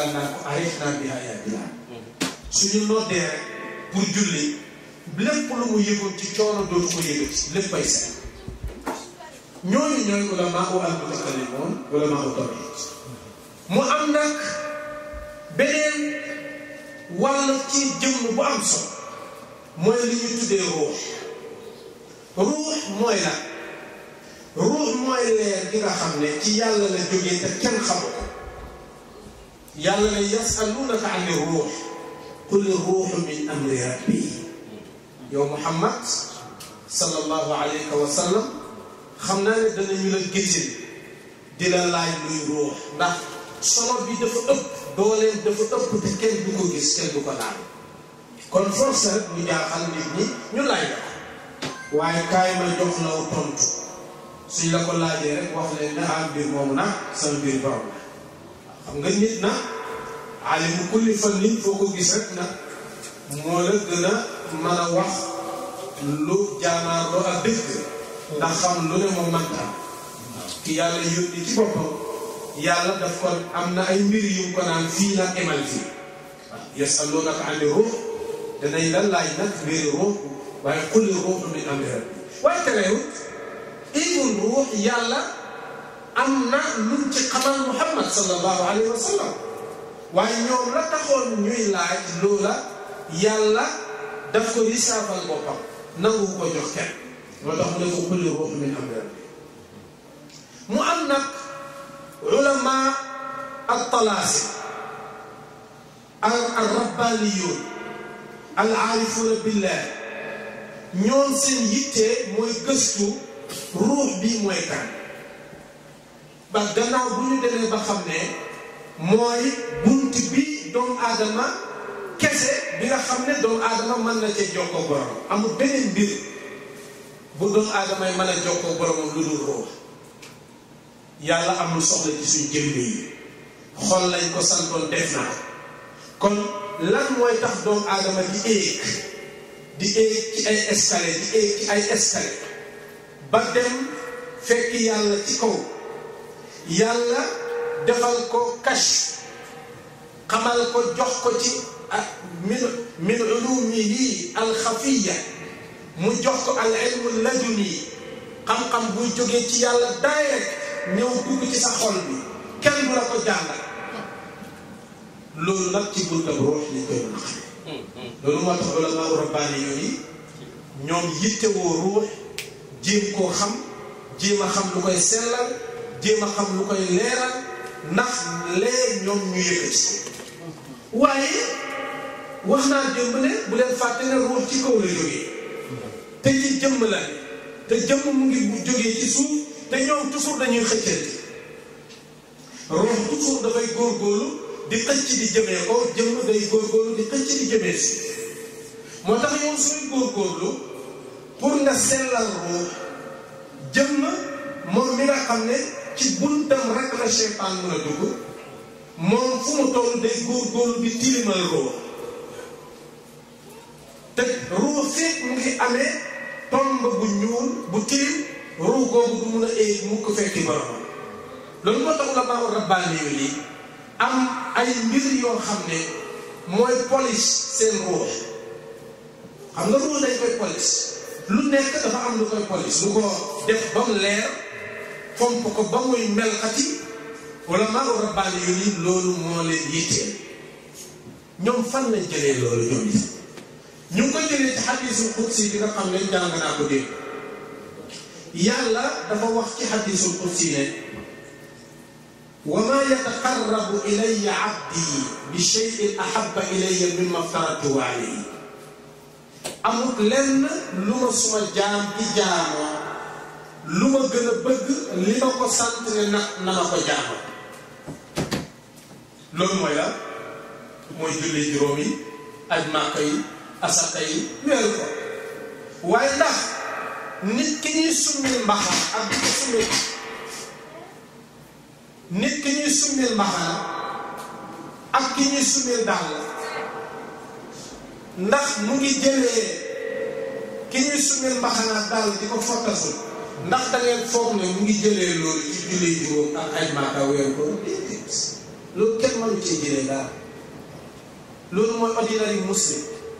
Bilal naan ko arrêté naa biha yaa Bilal suñu noddee rek pour julli lépp lu mu yëgoon ci coono dootu ko yëgati léppay set ñooñu ñooy ulamaa u al mutakallimoon ulamaa u tawhid mu am nag beneen wàll ci jëmm bu am solo mooy li ñu tuddee ruux ruux mooy la ruux mooy leer gi nga xam ne ci yàlla la jógee te kenn xamu ko yàlla ne yasalunaka ani ruux qul ruuxu min amri rabbi yow muhammad sallallahu alayhi wa sallam xam naa ne danañu la gésil di la laaj luy ruux ndax solo bi dafa ëpp dooleen dafa ëpp te kenn du ko gis kenn du ko laal kon force rek ñu jaaxal nit ñi ñu laaj la ko waaye kaay ma jox la tontu suñ la ko laajee rek wax leen ne ah mbir moomu nag sama mbir borom la xam nga nit na alimu kulli fannin foo ko gis rek nag moo la gën a mën a wax lu jaanaarloo ak dëgg ndax xam lu ne moom mënta ki yàlla yónni ci boppam yàlla daf ko am na ay mbir yu ko naan fii nag emal fii waaw yasalunaka ani ruux danañ la laaj nag mbiri ruux waaye kulli ruux min amri rabbi waaye terewut ilmul ruux yàlla am na luñ ci xamal muhammad sallallahu alayhi wa sallam waaye ñoom la taxoon ñuy laaj loola yàlla daf ko risaafal boppam nangu ko jox kenn moo tax mu ne ko kulli ruux min amri rabbi mu am nag ulama al talaasi al al rabbaniyun al aarifuuna billah ñoom seen yitte mooy gëstu ruux bi mooy kan ba gannaaw bu ñu demee ba xam ne mooy bunt bi doomu aadama kese bi nga xam ne doomu aadama mën na cee jokkoo borom amul beneen mbir bu doomu aadama yi mën a jokkoo boromam lu dul ruux yàlla amul soxla ci suñ jëmm yi xol lañ ko santoon def na ko kon lan mooy tax doomu aadama di éeg di éeg ci ay escalier di éeg ci ay escalier ba dem fekk yàlla ci kaw yàlla defal ko kash xamal ko jox ko ci ak min min ulumihi alxafiya mu jox ko al ilmu laduni xam-xam buy jógee ci yàlla direct ñëw dugg ci sa xol bi kenn du la ko jàngal loolu nag ci buntam ruux lañ koy mën a xamee loolu moo tax ulama rabbaani yooyu ñoom yittewoo ruux jéem koo xam jéem a xam lu koy sellal jéem a xam lu koy leeral ndax lee ñoom ñu yëkkati waaye wax naa démb ne bu leen fàtte ne ruux ci kaw la jógee te ci jëmm la te jëmm mu ngi bu jógee ci suuf te ñoom toujours dañuy xëccante ruux toujours dafay góorgóorlu di xëcc di jëmee ko jëmm day góorgóorlu di xëcc di jëmee si moo tax yow sooy góorgóorlu pour nga sellal ruux jëmm moom mi nga xam ne ci buntam rek la seytaan mën a dugg moom fu mu toll day góorgóorlu di tilimal ruux te ruux fépp mu ngi amee tomb bu ñuul bu tilim ruux googu du mun a éeg mu ko fekki borom loolu moo tax la maa rabbaani yu lii am ay mbir yoo xam ne mooy polish seen ruux xam nga ruux dañ koy polish lu nekk dafa am lu koy polish lu ko def ba mu leer fomp ko ba muy melxati wala maa rabbaani yu lii loolu moo leen yitteel ñoom fan lañ jëlee loolu ñoom it ñu ngi ko jëlee ci xadiisul qudsi bi nga xam ne jàng naa ko dégg yàlla dafa wax ci xadiisul qudsi ne wa ma yataqarrabu ilayya abdi bi shay'in ahabba ilayya mimma aftaratuhu alayhi amut lenn lu ma suma jaam di jaamoo lu ma gën a bëgg li ma ko sant ne na na ma ko jaamoo loolu mooy la mooy julli juróom yi aj màkka yi asaka yi weeru ko waaye ndax nit ki ñuy summil mbaxam ak di ko summil nit ki ñuy summil mbaxana ak ki ñuy summil dàll ndax mu ngi jëlee ki ñuy summil mbaxana dàll di ko fottasul ndax da ngeen foog ne mu ngi jëlee loolu ci julli juróom ak ay maaka weeru ko déedéet loolu kenn mënu cee jëlee dara loolu mooy ordinary muslim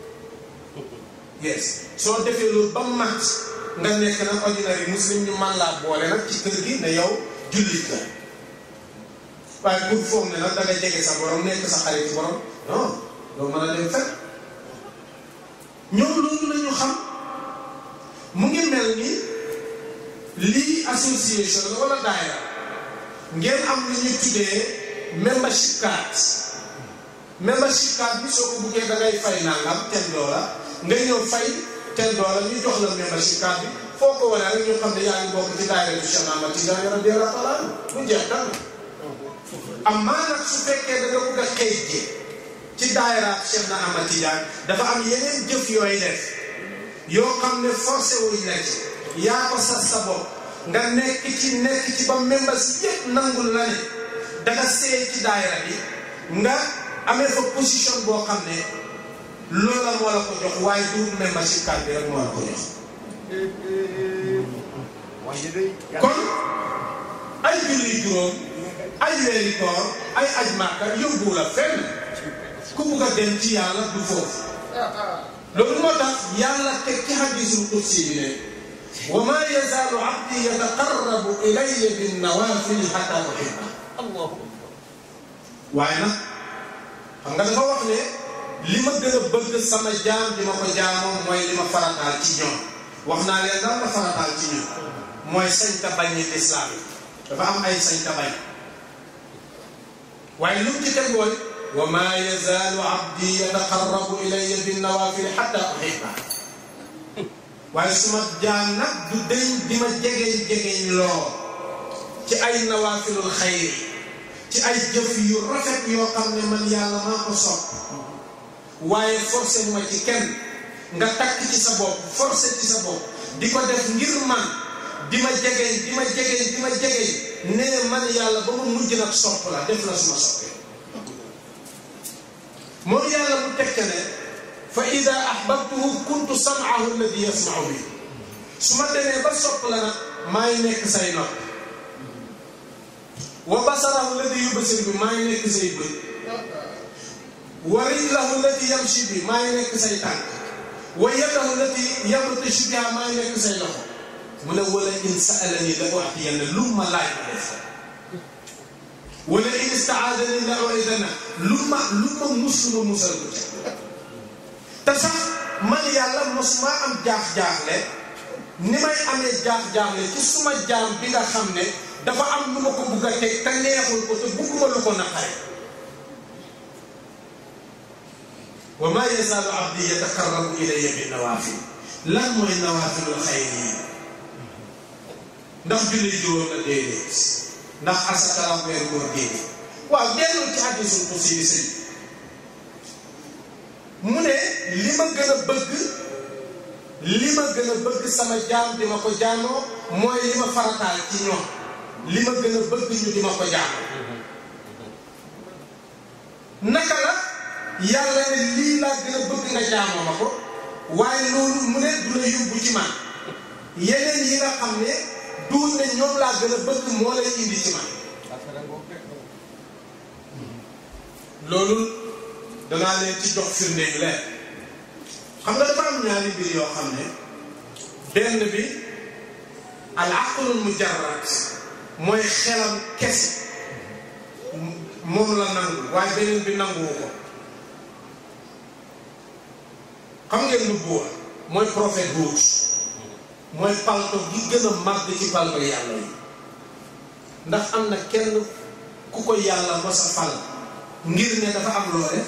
yes soo defee loolu ba mat nga nekk nag ordinary muslim ñu man laa boole nag ci kër gi ne yow jullit la waaye pour foog ne nag da nga jege sa borom nekk sa xarit borom non doo mën a dem fekk ñoom loolu la ñu xam mu ngi mel ni lii association la wala daayira ngeen am lu ñuy tuddee membership card membership card bi soo ko buggee da ngay fay nangam ten dollar nga ñëw fay ten dollar ñu jox la membership card bi foo ko wane rek ñu xam ne yaa ngi bokk ci daayira du Cheikh Ahmad Tidiane radiyallahu taala bu jeex dara amaa nag su fekkee da nga bugg a xëy ji ci daayira Cheikh na Ahmad Tidiane dafa am yeneen jëf yooyu def yoo xam ne forcé wuñ la ci yaa ko sas sa bopp nga nekk ci nekk ci ba membres yëpp nangul la ne danga seey ci daayira bi nga amee fa position boo xam ne loola moo la ko jox waaye du membership card bi rek moo la ko jox kon ay julli juróom ay weeri koor ay aj màkka yóbbu la fenn ku bugg a dem ci yàlla du foofu loolu moo tax yàlla teg ci hadisul qudsi bi ne wa ma yazaalu abdi yataqarrabu ilayya bin nawafil hatta uhibba waaye nag xam nga dafa wax ne li ma gën a bëgg sama jaam di ma ko jaamoo mooy li ma farataal ci ñoom wax naa leen lan la farataal ci ñoom mooy sañ ta bañ lislaam yi dafa am ay sañ ta bañ waaye lu mu ci teg mooy wa ma yazaalu abdi yataqarrabu ilayya bin nawafil hatta uhibba waaye suma jaam nag du deñ di ma jegeñ jegeñ lool ci ay nawafilul xayri ci ay jëf yu rafet yoo xam ne man yàlla maa ko sopp waaye forcé ma ci kenn nga takk ci sa bopp forcé ci sa bopp di ko def ngir man di ma jegeñ di ma jegeñ di ma jegeñ nee man yàlla ba ma mujj nag sopp la def la suma soppee moom yàlla mu tekk ne fa ida ahbabtuhu kuntu sam'ahu alladi yasma'u bi su ma demee ba sopp la nag maay nekk say nopp wa basarahu alladi yubsir bi maay nekk say bët wa rijlahu allati yamshi bi maay nekk say tànk wa yadahu allati yabtashu biha maay nekk say loxo mu ne wala in sa'alani la u'tiyanna lu ma laaj ma def wala in istaadani la u'idana lu ma lu ma mus ma musal ko ci te sax man yàlla mosuma am jaax-jaaxle ni may amee jaax-jaaxle ci suma jaam bi nga xam ne dafa am lu ma ko bugg a teg te neexul ko te bugguma lu ko naqare wa ma yazaalu abdi yataqarrabu ilayya bi nawaafil lan mooy nawaafilul xayri yi ndax julli juróom la déedéet ndax asakara weer góor déedéet waaw delloo ci hadiisul qudsi bi sëñ mu ne li ma gën a bëgg li ma gën a bëgg sama jaam di ma ko jaamoo mooy li ma farataal ci ñoom li ma gën a bëgg ñu di ma ko jaamoo naka la yàlla ne lii laa gën a bëgg nga jaamoo ma ko waaye loolu mu ne du la yóbbu ci man yeneen yi nga xam ne duul ne ñoom laa gën a bëgg moo lay indi ci man loolu danaa leen ci jox firnde yu leer xam nga dafa am ñaari mbir yoo xam ne benn bi al aqlul mujarrad mooy xelam kese moom la nangu waaye beneen bi nanguwu ko xam ngeen lu buur mooy prophète Hud mooy palto gi gën a màgg ci palto yàlla yi ndax am na kenn ku ko yàlla mos a fal ngir ne dafa am loo def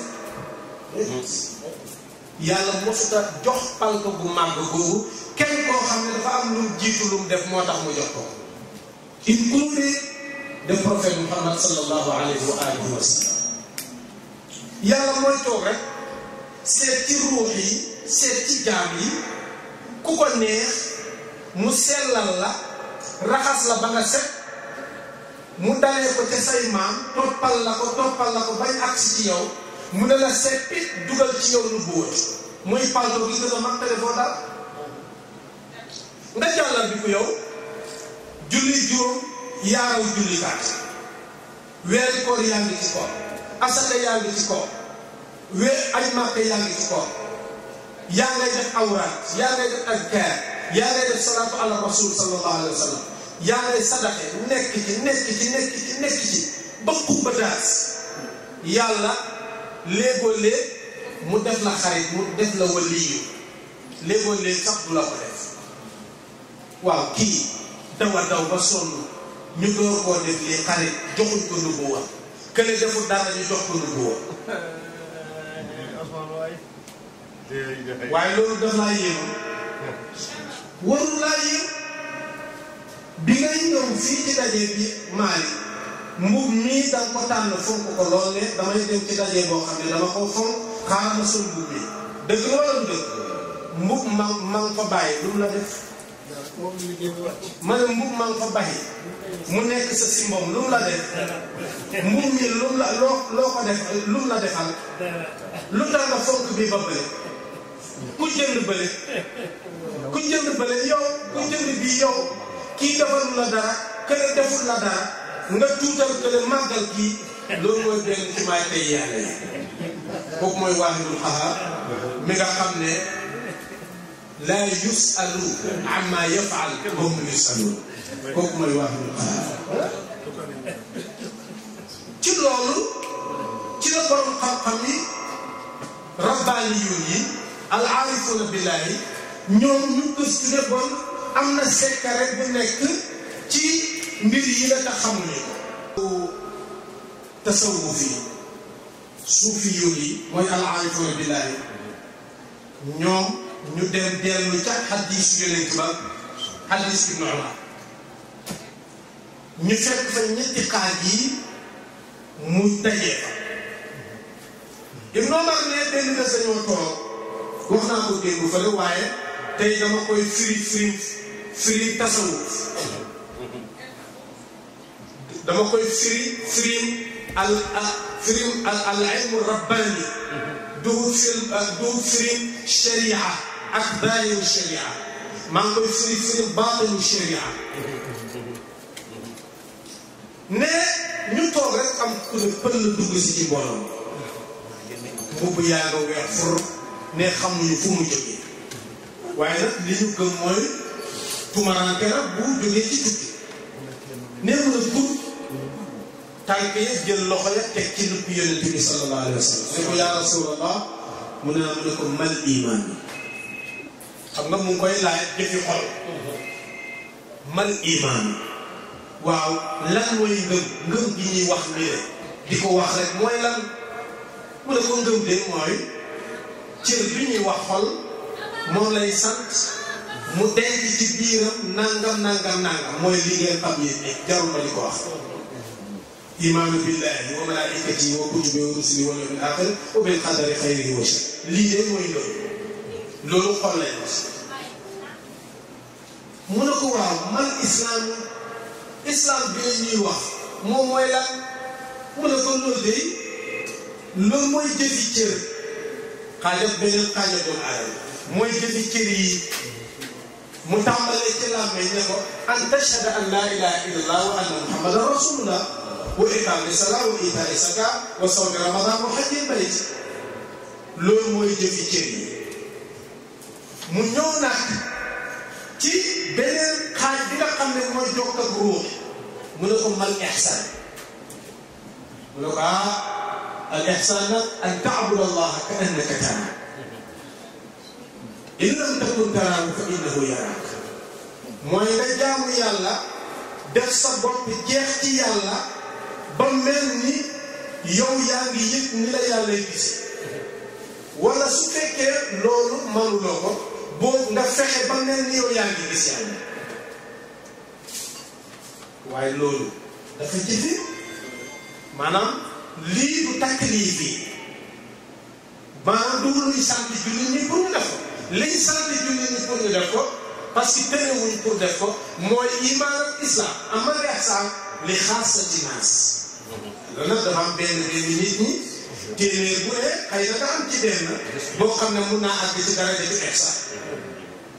yàlla mosuta jox palto bu màgg googu kenn koo xam ne dafa am lu mu jiitu lu mu def moo tax mu jox ko including the prophet Muhammad sallallahu alayhi wa alihi wa sallam yàlla mooy toog rek seet ci ruux yi seet ci jaam yi ku ko neex mu sellal la raxas la ba nga set mu dalee ko ca say maam toppal la ko toppal la ko bañ agsi ci yow mu ne la seppi dugal ci yow lu bóot muy palto gi gën a mag téléphone daal nga jàllal bi ko yow julli juróom yaaraw julli kaat weeri koor yaa ngi ci koor asaka yaa ngi ci koor we aj màkka yaa ngi ci koor yaa ngay def awraat yaa ngay def azkaar yaa ngay def salaatu ala rasul sallallahu alayhi wa sallam yaa ngay sadaxe nekk ci nekk ci nekk ci nekk ci ba xubba daas yàlla léegoo léeg mu def la xarit mu def la waliyu léegoo léeg sax du la ko def waaw kii dawa daw ba sonn ñu door koo def lii xarit joxuñ ko nubuwa kële deful dara ñu jox ko nubuwa waaye loolu daf laa yéem warul laa yéem bi ngay ñëw fii ci daje bi maali mbub mii danga ko tànn fonk ko lool ne damay dem ci daje boo xam ne dama ko fonk xaaral ma sol mbub mi dëgg la wala dëgg mbub ma ma nga fa bàyyi lu mu la def ma ne mbub ma nga fa bàyyi mu nekk sa simbom lu mu la def mbub mi lu mu la loo loo ko def lu mu la defal lu tax nga fonk bi ba bële ku jënd bële ku jënd bële yow ku jënd bii yow kii defalu la dara kële deful la dara nga tuutal kële màggal kii loolu mooy benn ci may tey yàlla yi kooku mooy waahidul xahaar mi nga xam ne laa yusalu amma yafaal hum yusaluun kooku mooy waahidul xahaar ci loolu ci la borom xam-xam yi rabbaaniyuun yi al aarifuuna billaahi ñoom ñu gëstu ne bon am na secret bu nekk ci mbir yi la tax xamuñu ko tasawuf yi suufi yi mooy al aarifuuna billaahi ñoom ñu dem dellu ca xadis yonent ba xadis ibnu Umar ñu fekk fa ñetti xaaj yi mu dajee fa ibnu Umar ne benn bés dañoo toog wax naa ko dégg fële waaye tey dama koy firi firi firi tasawuf dama koy firi firi al al firi al al ilmu rabbani du firi du firi sharia ak zahiru sharia maa ngi koy firi firi baatinu sharia ne ñu toog rek am ku ne pël dugg si ci mbooloo mbubb yaa nga weex fur ne xamuñu fu mu jógee waaye nag li ñu gëm mooy tumaranke la bu jógee ci tukki ne mun a gudd tànk yi jël loxo ya teg ci lupp yonent bi sallallahu alayhi wa sallam ne ko yaa rasulallah mu ne mu ne ko mal iman bi xam nga mu ngi koy laaj jëfi xol mal iman waaw lan mooy ngëm ngëm gi ñuy wax nii rek di ko wax rek mooy lan mu ne ko ngëm de mooy cër bi ñuy wax xol moom lay sant mu denc ci biiram nangam nangam nangam mooy li ngeen xam yéen ne jarul ma di ko wax imaanu billahi wa malaikati wa kutubi wa rusuli wal yawmil axir wa bil qadari xayrihi wa shar lii de mooy loolu loolu xol lay wax mu ne ko waaw man islam islam bi ñuy wax moom mooy lan mu ne ko loolu de loolu mooy jëfi cër xaajat beneen xaajat doomu aadama mooy jëfi cër yi mu tàmbalee ci làmmeñ ne ko an tashhada an laa ilaha illallah wa anna muhammadan rasulullah wa iqaami salaa wa itaa saka wa sawmi ramadan wa hajjil bayt loolu mooy jëfi cër yi mu ñëw nag ci beneen xaaj bi nga xam ne mooy jokk ak ruux mu ne ko mal ihsan mu ne ko ah al ihsan nag an taabud allah ka annaka tara in lam takun taraahu fa innahu yaraak mooy nga jaamu yàlla def sa bopp jeex ci yàlla ba mel ni yow yaa ngi yëg ni la yàlla gis wala su fekkee loolu manuloo ko boo nga fexe ba mel ni yow yaa ngi gis yàlla waaye loolu dafa jëfe maanaam lii du takk lii fii maanaam du luy sant jullit ñi pour ñu def ko liñ sant jullit ñi pour ñu def ko parce que tënewuñ pour def ko mooy iman ak islam ama ihsan li xaasati naas loolu nag dafa am benn benn nit ñi téeméer bu ne xëy na nga am ci benn boo xam ne mun naa àgg ci daraja ci ihsan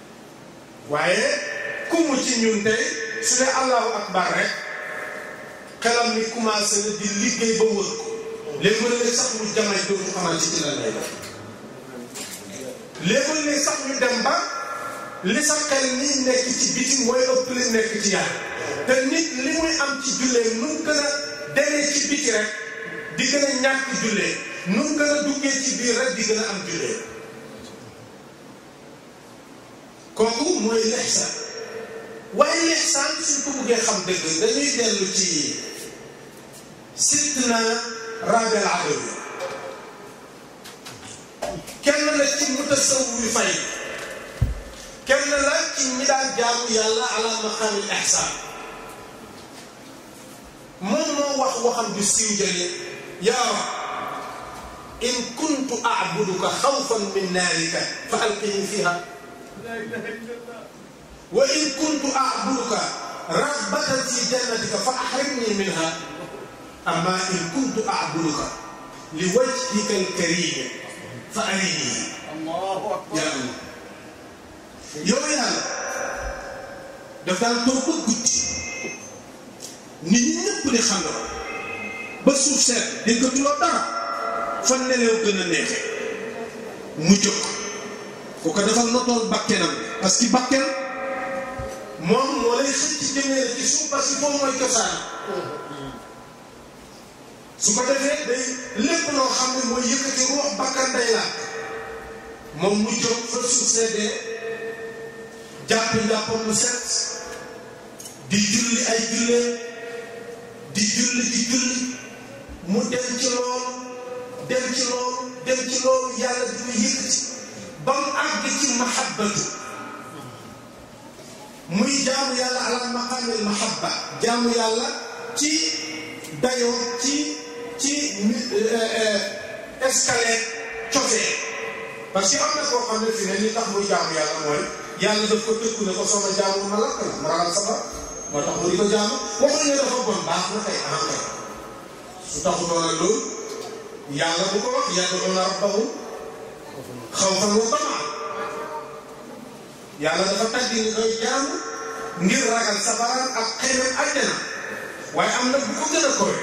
waaye ku mu ci ñun tey su ne allahu akbar rek xelam ni commencé na di liggéey ba wër ko léegi-léeg sax mu jamay dootu xamante ci lan lay def léegi-léeg sax ñu dem ba li sa xel ni nekk ci biti mooy ëpp li nekk ci yàlla te nit li muy am ci jullee nu mu gën a demee ci biti rek di gën a ñàkk jullee nu mu gën a duggee ci biir rek di gën a am jullee kooku mooy lexsaan waaye lexsaan suñ ko buggee xam dëgg dañuy dellu ci Sidna Rabi al Adawi kenn la ci mutasawwi fay kenn la ci ñi daan jaamu yàlla ala maqaamil ihsaan moom moo wax waxam ju siiw jële yaa rab in kuntu a'buduka xawfan min naarika fa alqini fiha wa in kuntu a'buduka raghbatan fi jannatika fa ahrimni minha amma in kuntu a'buduka li wajhika al-karim fa arini yaa Allah yow yàlla daf daan toog ba guddi nit ñi ñëpp di xam nga ba suuf seet déggatuloo dara fan nelew gën a neexe mu jóg ku ko defal notoon bakkenam parce que bakken moom moo lay xëcc jëmee la ci suuf parce que foofu mooy cosaan su ko defee day lépp loo xam ne mooy yëkkati ruux bakkan day laaj moom mu jóg fa suuf seddee jàpp njàppam lu set di julli ay jullee di julli di julli mu dem ci loolu dem ci loolu dem ci loolu yàlla di ko yëkkati ba mu àgg ci mahabbatu muy jaamu yàlla ala maqaamil mahabba jaamu yàlla ci dayoo ci ci escalier cofee parce que am na koo xam ne fi ne li tax muy jaamu yàlla mooy yàlla daf ko tëkku ne ko sooma jaamu ma lakk la ma ragal safara moo tax mu di ko jaamu waxuñ ne dafa bon baax na kay am kay su taxutoon ak loolu yàlla bu ko wax yad'uuna rabbahum xawfan wa tamaan yàlla dafa tagg ni koy jaamu ngir ragal safara ak xëymam àjjana waaye am na bu ko gën a kowe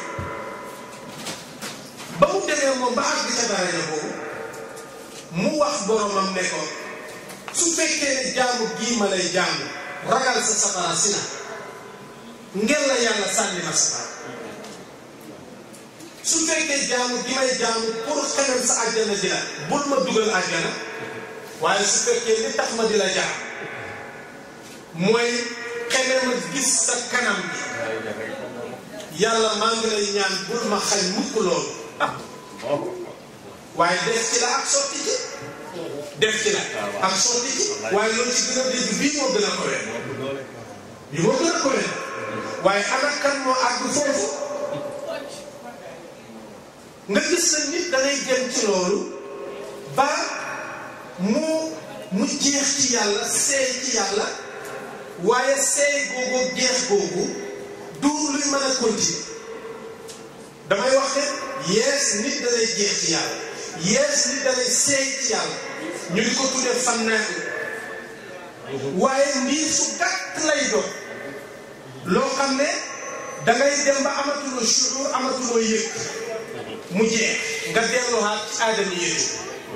ba mu demee moom ba àgg ca daraja boobu mu wax boromam ne ko su fekkee ne jaamu gii ma lay jaamu ragal sa safara si na ngir la yàlla sànni ma safara su fekkee jaamu gi may jaamu pour xeneen sa àjjana ji la bul ma dugal àjjana waaye su fekkee li tax ma di la jaam mooy xeneen ma gis sa kanam bi yàlla maa ngi lay ñaan bul ma xañ mukk loolu waaye def ci la ak sotti ci def ci la ak sotti ci waaye loolu ci gën a dégg bii moo gën a kowe bii moo gën a kowe waaye ana kan moo àgg foofu nga gis sa nit da ngay jëm ci loolu ba mu mu jeex ci yàlla seey ci yàlla waaye seey googu jeex googu du luy mën a continuer damay wax ne yees nit da lay jeex ci yàlla yees nit da lay seey ci yàlla ñu di ko tuddee fannaa waaye ndiir su gàtt lay doon loo xam ne dangay dem ba amatuloo shuur amatuloo yëg mu jeex nga delluwaat ci aadami yëtu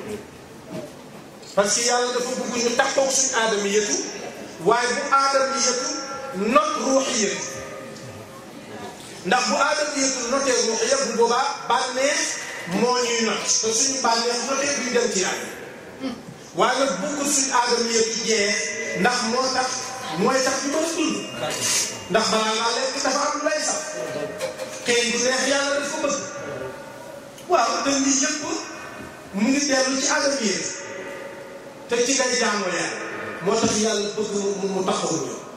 parce que yàlla dafa bëgg ñu takkoog suñu aadami yëtu waaye bu aadami yëtu not ruuxi yëtu ndax bu aadami yëtu notee ruuxi yëpp bu boobaa bànneex moo ñuy not te suñu bànneex notee duñ dem ci yàlla waaye nag bëgg suñu aadami yëtu jeex ndax moo tax mooy tax ñu mën a dund ndax balaa ngaa lekk dafa am lay sax xëy du neex yàlla daf ko bëgg waaw te lii yëpp mu ngi dellu ci aadama yi te ci ngay jaamoo yàlla moo tax yàlla bëgg mu mu taxawu ñu